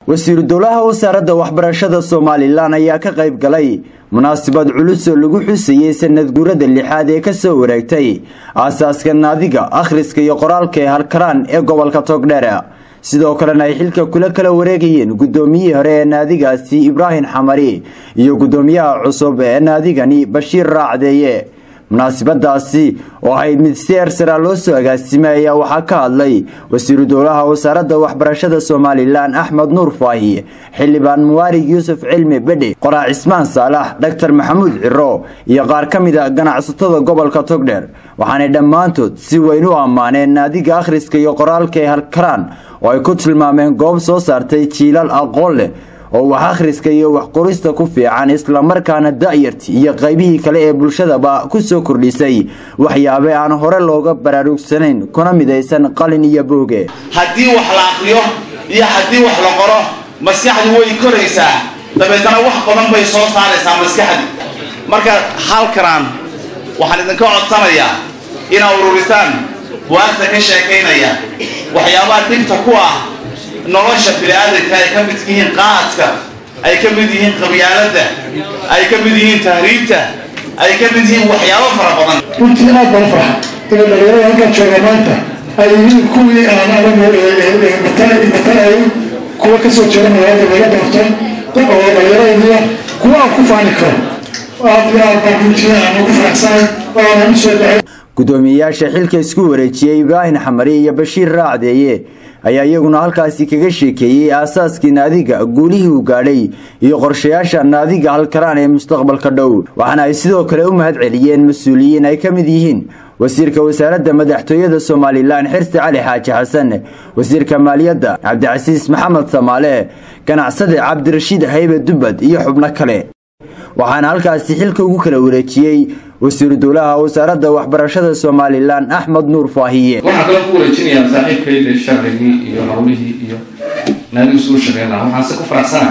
wasiiru dowlaha wasaaradda waxbarashada somalilan ayaa ka qayb galay munaasabad culus oo lagu xusayey sanad guurada lixaad ee kasoo wareegtay aasaaska naadiga akhriska iyo qoraalka ee halkaraan ee gobolka togdheer sidoo kalena ay xilka kula kala wareegayeen guddoomiyihii hore ee naadigaasi ibraahim xamari iyo guddoomiyaha cusub ee naadigani bashiir raacdeeye munaasabadaasi oo ahayd mid si ersara loo soo agaasimay ayaa waxaa ka hadlay wasiiru dowlaha wasaaradda waxbarashada somalilan axmed nuur faahi xildhibaan muwaarig yuusuf cilmi bedhe qoraa cismaan saalax dhaktar maxamuud ciro iyo qaar ka mid a ganacsatada gobolka togdheer waxaanay dhammaantood si weyn u ammaaneen naadiga akhriska iyo qoraalka ee halkaraan oo ay ku tilmaameen goob soo saartay jiilal aqoon leh oo wax akhriska iyo wax qorista ku fiican islamarkaana da'yarti iyo qaybihii kale ee bulshadaba ku soo kordhisay waxyaabe aan hore looga baraarugsanayn kuna midaysan qalin iyo booge haddii wax la aqriyo iyo haddii wax la qoro maskaxdu way koraysaa dabeetana wax badan bay soo saaraysaa maskaxdi marka halkanaan waxaan idinka codsanayaa inaa ururisaan buwaagta ka sheekaynaya waxyaabaha dhibta ku ah nolosha bini-aadanka ay ka mid yihiin qaadka ay ka mid yihiin qabyaaladda ay ka mid yihiin tahriibta ay ka mid yihiin waxyaabo fara badan runtii aad baan farxa ina dhalinyarada halkaan jooga maanta ay yihiin kuwii aan anagu matalayay kuwa kasoo jeeda magaalada laga doorto oo dhalinyaradaiya kuwa aan ku faani karo aad iyo aad baan runtii aan ugu faraxsanahay oonan usoo dhacay guddoomiyeyaasha xilka isku wareejiyey ibraahim xamari iyo bashiir raacdeeye ayaa iyaguna halkaasi kaga sheekeeyey aasaaskii naadiga guulihii uu gaadhay iyo qorshayaasha naadiga halkaraan ee mustaqbalka dhow waxaana ay sidoo kale u mahad celiyeen mas-uuliyiin ay ka mid yihiin wasiirka wasaaradda madaxtooyada somalilan xirsi cali xaaji xasan wasiirka maaliyadda cabdicasiis maxamed samaale ganacsade cabdirashiid haybe dubbad iyo xubno kale waxaana halkaasi xilka ugu kala wareejiyey wasiiru dowlaha wasaaradda waxbarashada somalilan axmed nuur faahiye waxaan kale ku wareejinayaa saaxiibkayda sharcigii iyo hawlihii iyo naadigu suu shaqeyn lahaa waxaan se ku faraxsana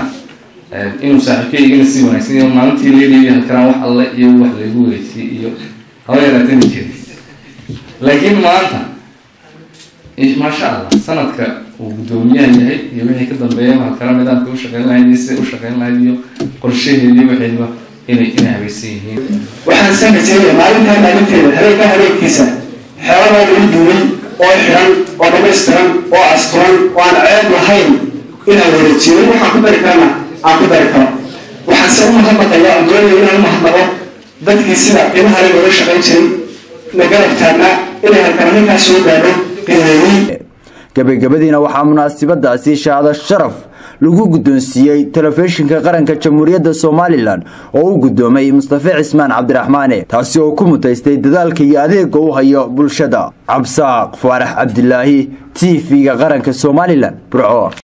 inuu saaxiibkaygana sii wanaagsan iyo maalintii leeliya halkanaan wax alle iyo wax laygu wareejiyey iyo haba yaraatana jeeda laakiin maanta maasha allah sanadka uu guddoomiyaha yahay iyo wixii ka dambeeya halkana nidaamka u shaqeyn lahayd iyo siday u shaqeyn lahayd iyo qorshaheedii waxayba inay inay habaysan yihiin waxaan samaysay maalintaa maalinteeda habeenkaa habeenkiisa xeeladaa lagu duulay oo xiran oo dhamaystiran oo asturan oo aan ceeb lahayn inaan wareejiyo waxaan ku dari karana aan ku dari karo waxaan se u mahadnaqaya aan doonaya inaan u mahadnaqo dadkii sida qiimaha le looga shaqayn jiray na garab taagnaa inay halkan halkaas soo gaadho qiimeeyey gabagabadiina waxaa munaasabadaasi shahaado sharaf lagu guddoonsiiyey telefishinka qaranka jamhuuriyadda somalilan oo u guddoomay mustafe cismaan cabdiraxmaane taasi oo ku mutaystay dadaalka iyo adeega u hayo bulshada cabsaaq faarax cabdilaahi t v-ga qaranka somalilan burco